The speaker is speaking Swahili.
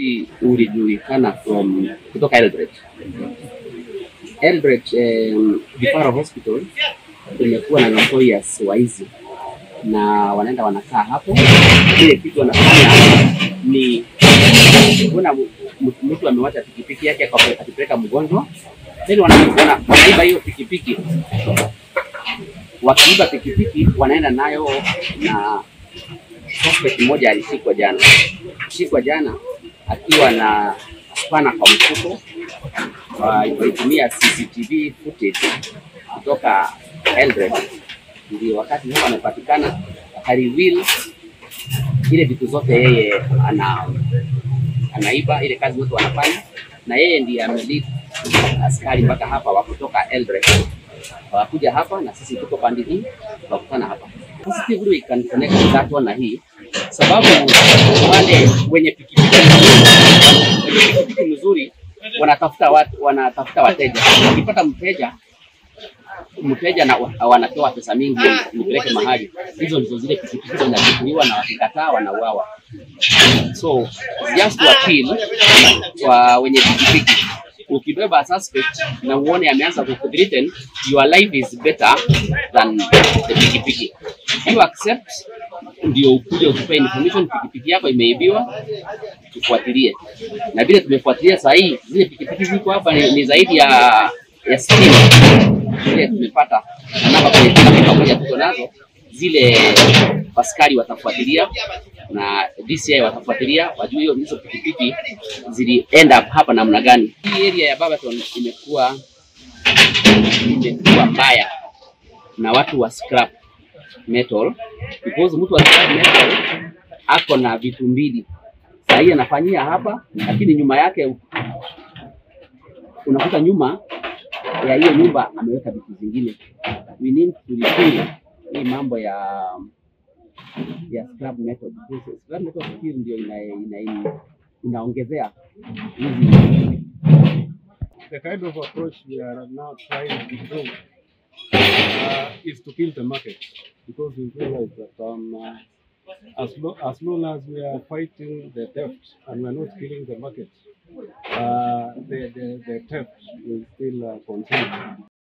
upekuzi ulijulikana from kutoka Eldoret. Eldoret um, Vifaru Hospital imekuwa na notorious waizi na wanaenda wanakaa hapo. Kile kitu wanafanya ni kuna mu- mu- mtu amewacha pikipiki yake akape- akipeleka mgonjwa, then wana, wana, wanaiba hiyo pikipiki. Wakiiba pikipiki wanaenda nayo na suspect mmoja alishikwa jana, shikwa jana akiwa na spana kwa mfuko, walitumia CCTV footage kutoka Eldoret, ndio wakati sasa amepatikana akareveal ile vitu zote yeye ana anaiba, ile kazi zote wanafanya, na yeye ndiye amelead askari mpaka hapa wa kutoka Eldoret wakuja hapa na sisi tuko pande hii tukakutana hapa. Positively we can connect that one na hii sababu wale wenye pikipiki mzuri, wenye pikipiki mzuri wanatafuta watu, wanatafuta wateja. Wakipata mteja mteja na wanatoa pesa mingi nipeleke mahali, hizo ndizo zile pikipiki zinachukuliwa na wakikataa wanauawa. So just to appeal kwa wenye pikipiki, ukibeba suspect na uone ameanza kuthreaten, your life is better than the pikipiki. You accept ndio ukuje utupe information, pikipiki yako imeibiwa, tufuatilie. Na vile tumefuatilia saa hii, zile pikipiki ziko hapa ni, ni zaidi ya ya sitini zile tumepata na namba kwenye kila pamoja tuko nazo, zile askari watafuatilia na DCI watafuatilia wajue hiyo hizo pikipiki zili end up hapa namna gani. Hii area ya Barberton imekuwa imekuwa mbaya na watu wa scrap metal because mtu wa scrap metal ako na vitu mbili saa hii anafanyia hapa, lakini nyuma yake unakuta nyuma ya hiyo nyumba ameweka vitu zingine. We need to repeal hii mambo ya ya scrap metal. Because Scrap metal skill ndio ina, ina, ina, inaongezea hizi the kind of approach we are now trying to do uh, is to kill the market because we realize that um, uh, as, lo- as long as we are fighting the theft and we are not killing the market, uh, the, the, the theft will still uh, continue.